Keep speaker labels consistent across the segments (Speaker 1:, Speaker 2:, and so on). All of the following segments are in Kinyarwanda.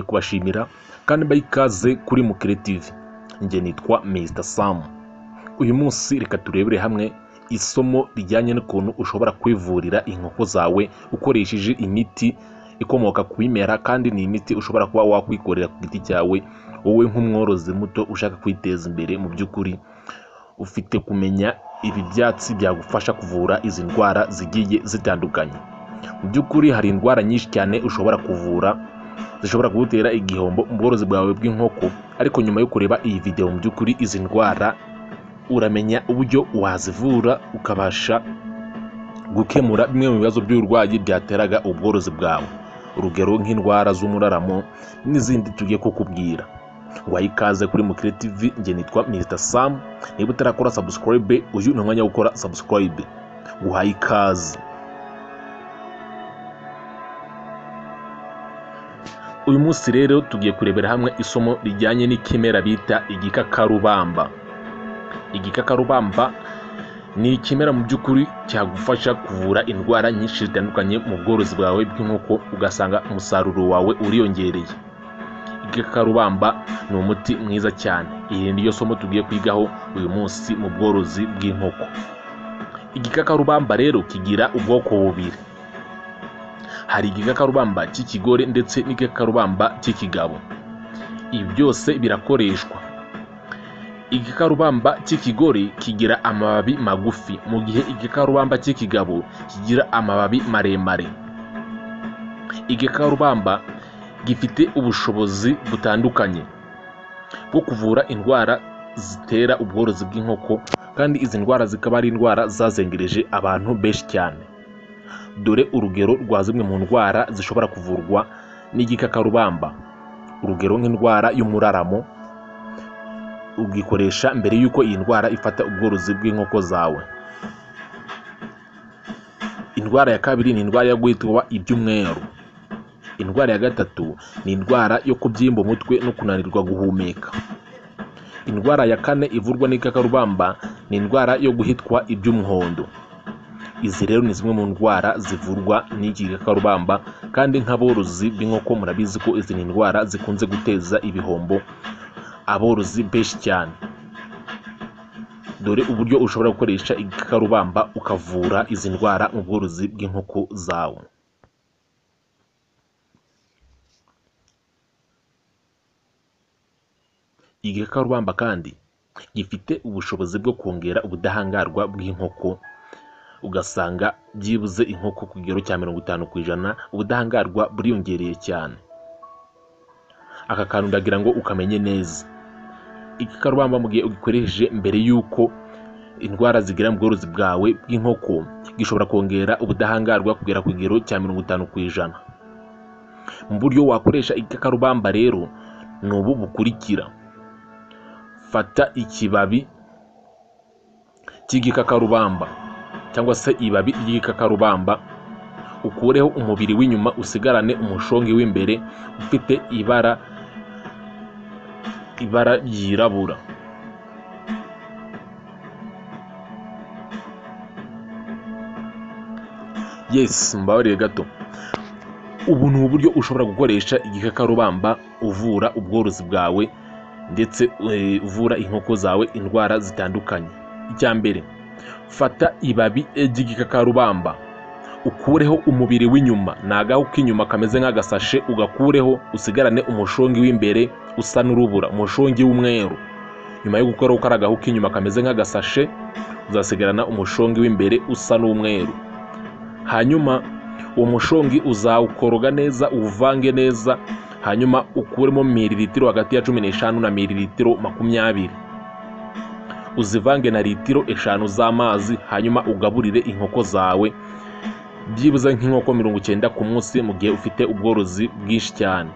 Speaker 1: kubashimira kandi mbaha ikaze kuri mukire TV njye nitwa Mr Sam uyu munsi reka turebere hamwe isomo rijyanye n'ukuntu ushobora kwivurira inkoko zawe ukoresheje imiti ikomoka ku bimera kandi ni imiti ushobora kuba wakwikorera ku giti cyawe wowe nk'umworozi muto ushaka kwiteza imbere mu by'ukuri ufite kumenya ibi byatsi byagufasha kuvura izi ndwara zigiye zitandukanye mu by'ukuri hari indwara nyinshi cyane ushobora kuvura zishobora kugutera igihombo mu bworozi bwawe bw'inkoko ariko nyuma yo kureba iyi video mu by'ukuri izi ndwara uramenya uburyo wazivura ukabasha gukemura bimwe mu bibazo by'uburwayi byateraga ubworozi bwawe urugero nk'indwara z'umuraramo n'izindi tugiye kukubwira waha ikaze kuri mukire tv njye nitwa mr sam niba utarakora subscribe uyu ni umwanya wo gukora subscribe guha ikaze uyu munsi rero tugiye kurebera hamwe isomo rijyanye n'ikimera bita igikakarubamba igikakarubamba ni ikimera mu by'ukuri cyagufasha kuvura indwara nyinshi zitandukanye mu bworozi bwawe bw'inkoko ugasanga umusaruro wawe uriyongereye igikakarubamba ni umuti mwiza cyane iri ni ryo somo tugiye kwigaho uyu munsi mu bworozi bw'inkoko igikakarubamba rero kigira ubwoko bubiri hari igikakarubamba cy'ikigore ndetse n'igikakarubamba cy'ikigabo ibi byose birakoreshwa igikakarubamba cy'ikigore kigira amababi magufi mu gihe igikakarubamba cy'ikigabo kigira amababi maremare igikakarubamba gifite ubushobozi butandukanye bwo kuvura indwara zitera ubworozi bw'inkoko kandi izi ndwara zikaba ari indwara zazengereje abantu benshi cyane dore urugero rwa zimwe mu ndwara zishobora kuvurwa n'igikakarubamba urugero nk'indwara y'umuraramo ugikoresha mbere y'uko iyi ndwara ifata ubworozi bw'inkoko zawe indwara ya kabiri ni indwara yo guhitwa ibyumweru indwara ya gatatu ni indwara yo kubyimba umutwe no kunanirwa guhumeka indwara ya kane ivurwa n'igikakarubamba ni indwara yo guhitwa iby'umuhondo izi rero ni zimwe mu ndwara zivurwa n'iki gikakarubamba kandi nk'aborozi b'inkoko murabizi ko izi ni indwara zikunze guteza ibihombo aborozi benshi cyane dore uburyo ushobora gukoresha igikakarubamba ukavura izi ndwara mu bworozi bw'inkoko zawe igikakarubamba kandi gifite ubushobozi bwo kongera ubudahangarwa bw'inkoko ugasanga byibuze inkoko ku kigero cya mirongo itanu ku ijana ubudahangarwa buriyongereye cyane aka kantu ndagira ngo ukamenye neza igikakarubamba mu gihe ugikoresheje mbere y'uko indwara zigira mu bworozi bwawe bw'inkoko gishobora kongera ubudahangarwa kugera ku kigero cya mirongo itanu ku ijana mu buryo wakoresha igikakarubamba rero ni ubu bukurikira fata ikibabi cy'igikakarubamba cyangwa se ibabi ry'igikakarubamba ukureho umubiri w'inyuma usigarane umushongi w'imbere ufite ibara ibara ryirabura yes mbabarire gato ubu ni uburyo ushobora gukoresha igikakarubamba uvura ubworozi bwawe ndetse eh, uvura inkoko zawe indwara zitandukanye icya mbere fata ibabi ry'igikakarubamba ukureho umubiri w'inyuma ni agahu k'inyuma kameze nk'agasashe ugakureho usigarane umushongi w'imbere usa n'urubura umushongi w'umweru nyuma yo gukora uko ari agahu k'inyuma kameze nk'agasashe uzasigarana umushongi w'imbere usa n'umweru hanyuma uwo mushongi uzawukoroga neza uwuvange neza hanyuma ukuremo miriritiro hagati ya cumi n'eshanu na miriritiro makumyabiri uzivange na litiro eshanu z'amazi hanyuma ugaburire inkoko zawe byibuze nk'inkoko mirongo icyenda ku munsi mu gihe ufite ubworozi bwinshi cyane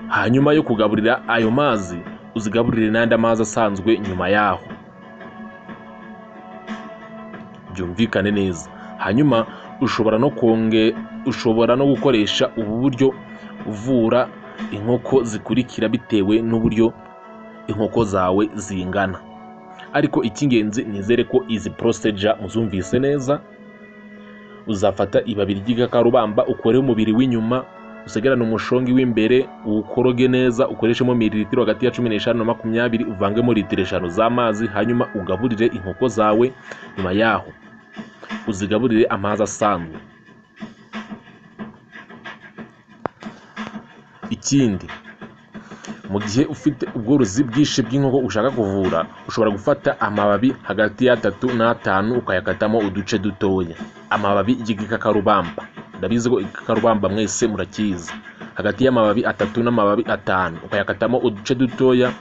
Speaker 1: hanyuma yo kugaburira ayo mazi uzigaburire n'andi amazi asanzwe nyuma yaho byumvikane neza hanyuma ushobora no konge ushobora no gukoresha ubu buryo uvura inkoko zikurikira bitewe n'uburyo inkoko zawe zingana ariko icy'ingenzi nizere ko izi procedure muzumvise neza uzafata ibabi ry'igikakarubamba ukureho umubiri w'inyuma usegerane umushongi w'imbere uwukoroge neza ukoreshemo mililitiro hagati ya cumi n'eshanu na makumyabiri uvangemo litiro eshanu z'amazi hanyuma ugaburire inkoko zawe nyuma yaho uzigaburire amazi asanzwe ikindi mu gihe ufite ubworozi bwinshi bw'inkoko ushaka kuvura ushobora gufata amababi hagati y'atatu n'atanu ukayakatamo uduce dutoya amababi y'igikakarubamba ndabizi ko igikakarubamba mwese murakizi hagati y'amababi atatu n'amababi atanu ukayakatamo uduce dutoya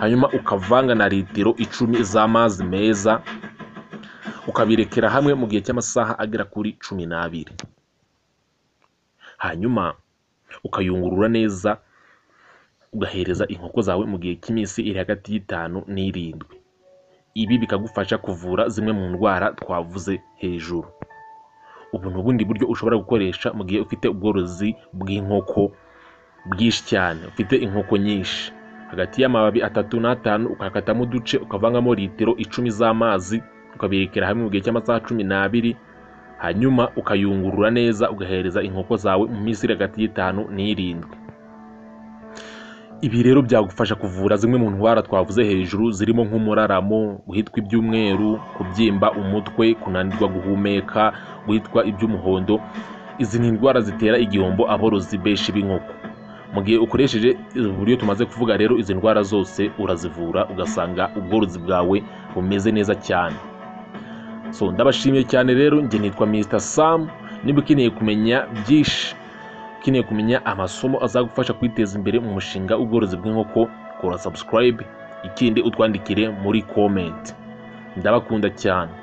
Speaker 1: hanyuma ukavanga na litiro icumi z'amazi meza ukabirekera hamwe mu gihe cy'amasaha agera kuri cumi n'abiri hanyuma ukayungurura neza ugahereza inkoko zawe mu gihe cy'iminsi iri hagati y'itanu n'irindwi ibi bikagufasha kuvura zimwe mu ndwara twavuze hejuru ubu ni ubundi buryo ushobora gukoresha mu gihe ufite ubworozi bw'inkoko bwinshi cyane ufite inkoko nyinshi hagati y'amababi atatu n'atanu ukakatamo uduce ukavangamo litiro icumi z'amazi ukabirekera hamwe mu gihe cy'amasaha cumi n'abiri hanyuma ukayungurura neza ugahereza inkoko zawe mu minsi iri hagati y'itanu n'irindwi ibi rero byagufasha kuvura zimwe mu ndwara twavuze hejuru zirimo nk'umuraramo guhitwa iby'umweru kubyimba umutwe kunanirwa guhumeka guhitwa iby'umuhondo izi ni indwara zitera igihombo aborozi benshi b'inkoko mu gihe ukoresheje uburyo tumaze kuvuga rero izi ndwara zose urazivura ugasanga ubworozi bwawe bumeze neza cyane so ndabashimiye cyane rero njye nitwa Mr Sam niba ukeneye kumenya byinshi ukeneye kumenya amasomo azagufasha kwiteza imbere mu mushinga w'ubworozi bw'inkoko kora subscribe ikindi utwandikire muri comment ndabakunda cyane